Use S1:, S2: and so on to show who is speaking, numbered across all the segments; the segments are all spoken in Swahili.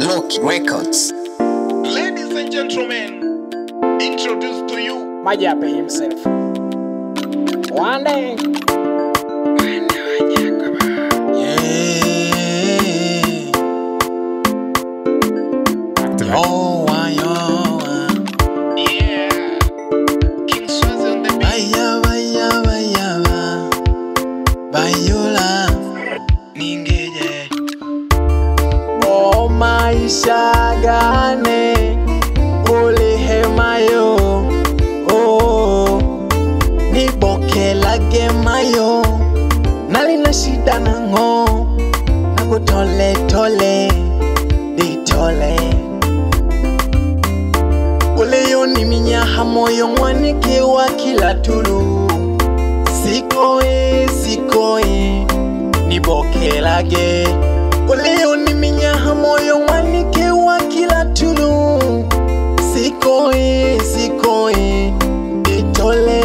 S1: Loki Records.
S2: Ladies and gentlemen, introduce to you
S3: Majape himself. One day.
S4: Yoa, yoa.
S2: Yeah. King Swazi on the beat.
S4: Baya, baya, baya, ba. Bayula. Ningeje.
S3: O maisha gane ulihemayo oh, nibokelage mayo nalina shida nango nakutoletole ditole uleyo minyaha moyo mwanikiwa kila tulu sikoe sikoe nibokelage Uleo ni minyaha moyo mwanikiwa kila tulu Sikoe, sikoe, ditole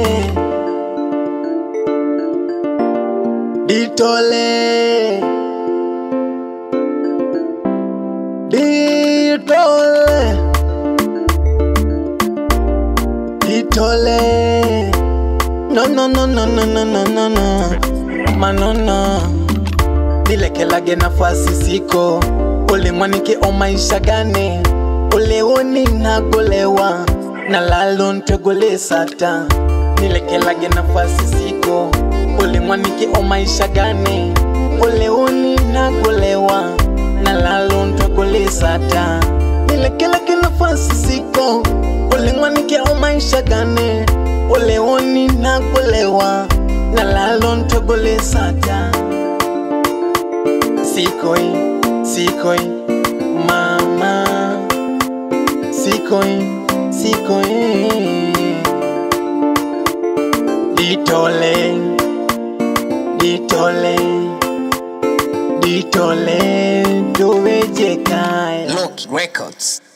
S3: Ditole Ditole Ditole No, no, no, no, no, no, no, no, no Manona nilekelage nafasi siko ulimwanike o maisha gane uleoni nagolewa na lalo ntwegole sata nilekelage nafasi siko ulimwanike o maisha gane uleoni nagolewa na lalo ntwegole sata nilekelage nafasi siko ulimwanike o maisha gane uleoni nagolewa na lalo ntwegole sata Sikoi, sikoi, mama Sikoi, sikoi Ditole, ditole Ditole, doveje kai
S1: Loki Records.